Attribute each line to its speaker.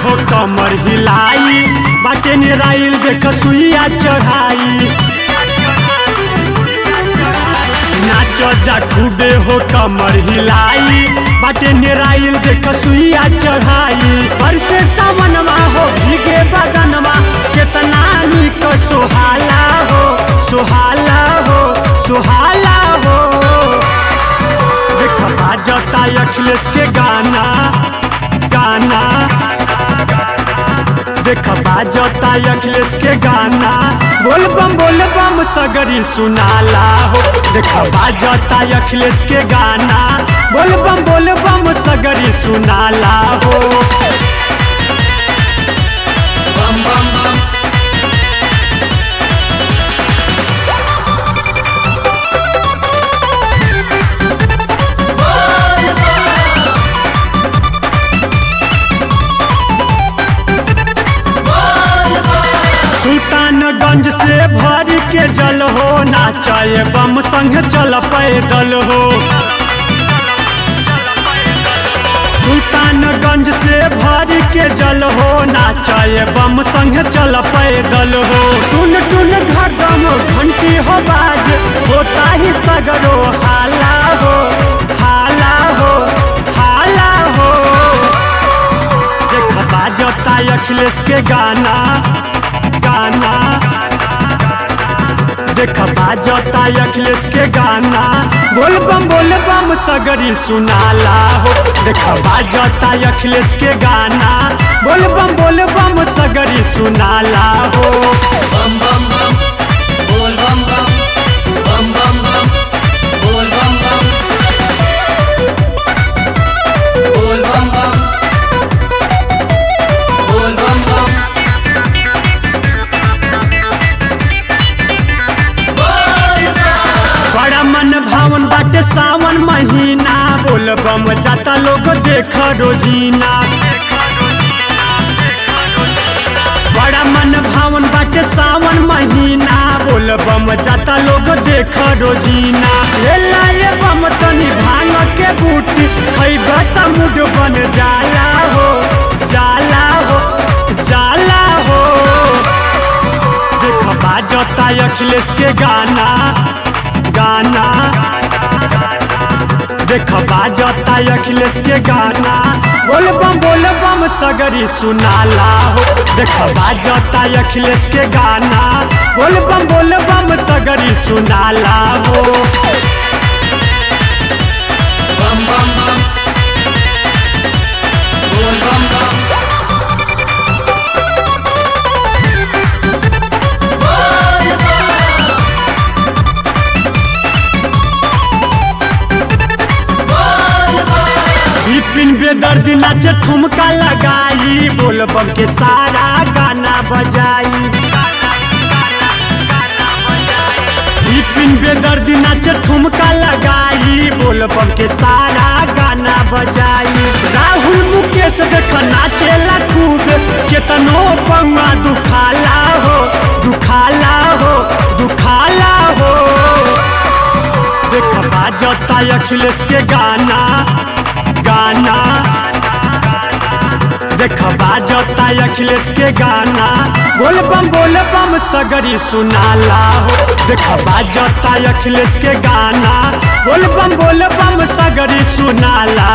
Speaker 1: हो कमर हिलाई बाटे निराइल देख सुइया चढ़ाई नाच जा खूबे हो कमर हिलाई बाटे निराइल देख सुइया चढ़ाई पर से सावनवा हो भीगे बदनवा केतना निक सुहाला हो सुहाला हो सुहाला हो देख बाजता अखिलेश के गाना गाना देख बाजता अखिलेश के गाना बोल बम बोल बम सगरी सुनाला हो देख बाजता अखिलेश के गाना बोल बम बोल बम सगरी सुनाला हो
Speaker 2: bum bum bum
Speaker 1: सुल्तानगंज से भर के जल हो नाचाए बम संग चल पैदल हो सुल्तानगंज से भर के जल हो नाचाए बम संग चल पैदल हो टुन टुन घटम घंटी हो बाज होता ही सगरो हाला हो हाला हो हाला हो देख बाजता अखिलेश के गाना गाना देख बाजता अखिलेश के गाना बोल बम बोल बम सगरी सुनाला हो देख बाजता अखिलेश के गाना बोल बम बोल बम सगरी सुनाला हो
Speaker 2: bum bum bum bol bum bum bum bum bum bol bum bum bol bum bum bol bum bum bol bum
Speaker 1: बड़ा मन भावन बाटे सावन महीना बोल बम जाता लोग देख रोजीना बड़ा मन भावन बाटे सावन महीना बोल बम जाता लोग देख रोजीना ले लाए बम तनी भांग के बूटी खैबा त मुड बन जाला हो जाला हो जाला हो देख बाजता अखिलेश के गाना गाना देख बाजता अखिलेश के गाना बोल बम बोल बम सगरी सुनाला हो देख बाजता अखिलेश के गाना बोल बम बोल बम सगरी सुनाला हो
Speaker 2: bum bum bum bol bum bum bol bum bol bum
Speaker 1: Bipin बेदर्दी नाचे ठुमका लगाई बोल बम के सारा गाना बजाई बिपिन बेदर्दी नाचे ठुमका लगाई बोल बम के सारा गाना बजाई राहुल मुकेश देख नाचेला खूब केतनो पौआ दुखाला हो दुखाला हो दुखाला हो देख बाजता अखिलेश के गाना गाना देख बाजता अखिलेश के गाना बोल बम बोल बम सगरी सुनाला हो देख बाजता अखिलेश के गाना बोल बम बोल बम सगरी सुनाला